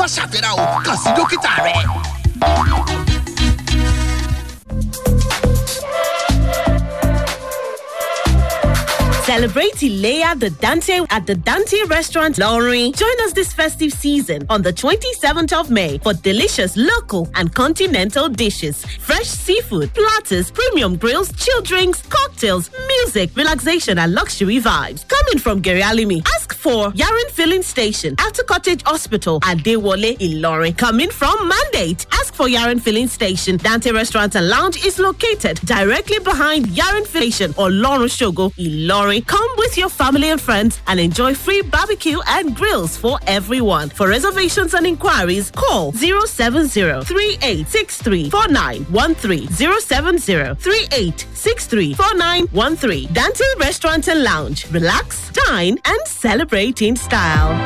má ṣàfihàn o kàn sí dókítà rẹ. Celebrate Ilea the Dante at the Dante Restaurant Lowry. Join us this festive season on the 27th of May for delicious local and continental dishes, fresh seafood, platters, premium grills, chill drinks, cocktails, music, relaxation, and luxury vibes. Coming from Gary Alimi, ask for Yarin Filling Station, After Cottage Hospital, at Dewole Ilori. Coming from Mandate, ask for Yarin Filling Station. Dante Restaurant and Lounge is located directly behind Yarin Filling Station or Lawrence Shogo Ilori. Come with your family and friends and enjoy free barbecue and grills for everyone. For reservations and inquiries, call 070-3863-4913. 070-3863-4913. Dante Restaurant and Lounge. Relax, dine, and celebrate in style.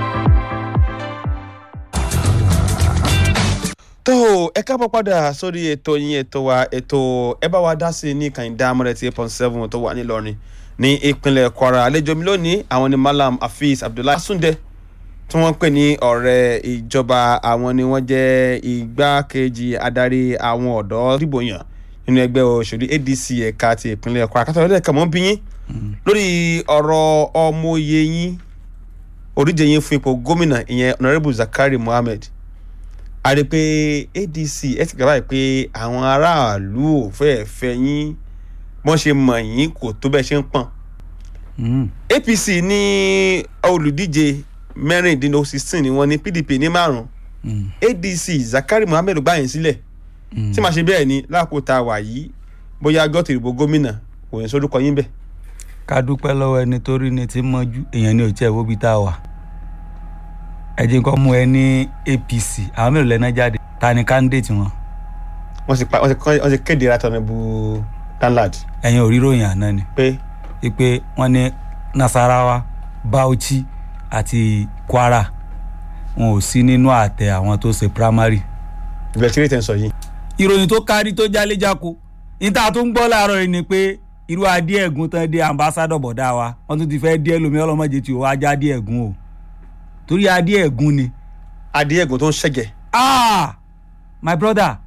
tó o ẹ káàbọ̀ padà sórí ètò yín ètò wa ètò ẹ bá wa dá sí i ní kàìndá amúrẹ́tì eight point seven tó wà nílọrin ní ìpínlẹ̀ kwara àlejò mi lónìí àwọn ni malam hafiz abdullahi asunde tí wọ́n ń pè ní ọ̀rẹ́ ìjọba àwọn ni wọ́n jẹ́ igbákejì adarí àwọn ọ̀dọ́ dìbò yàn nínú ẹgbẹ́ òṣèlú adc ẹ̀ka ti ìpínlẹ̀ kwara kátó ọ̀rẹ́ ẹ̀ka mọ́ bí yín lórí ọ̀rọ̀ ọmọye yín oríje yín fún ipò gómìnà ìyẹn honourable zakari mohammed a rí i pé adc ẹ ti gbà báyìí pé àwọn aráàlú ò fẹ́ẹ́ fẹ́ yín wọ́n ṣe mọ̀ yín kò tó bẹ́ẹ̀ ṣe ń pọ̀n. apc ní olùdíje mẹ́rìndínlógún sixteen ni wọ́n ní pdp ní márùn-ún adc zakari muhammed gbà yín sílẹ̀ tí màá ṣe bẹ́ẹ̀ ni láàkó tá a wà yìí bóyá gọ́tì ìbò gómìnà kò ní sórúkọ yín bẹ́ẹ̀. ká dúpẹ́ lọ́wọ́ ẹni tó rí ni tí mọ́jú èèyàn ní òjẹ́ ìwóbi tá a wà ẹ jẹ́ nǹkan mú ẹ ní apc àwọn mélòó lẹ́nà jáde ta ni candidate wọn wọ́n ti pa wọ́n ti kọ́- wọ́n ti kéde ratọ̀ bu danlad ẹ̀yin ò rí ròyìn àná ni pé pé wọ́n ní nasarawa bauchi àti kwara wọn ò sí nínú àtẹ àwọn tó ṣe primary ìbẹ̀rẹ̀ tí rèé sọ yìí ìròyìn tó kárí tó jáléjáko níta tó ń gbọ́ láàárọ̀ yìí ni pé irú adé ẹ̀gún tán dé ambassadọ̀ bọ̀dá wa wọ́n tún ti fẹ́ dé ẹlòmíọ́ ọlọ́mọdé tí ò wá já adé ẹ̀gún o torí adé ẹ̀gún ni adé ẹ̀gùn tó ń ṣẹ̀gẹ̀ ah my brother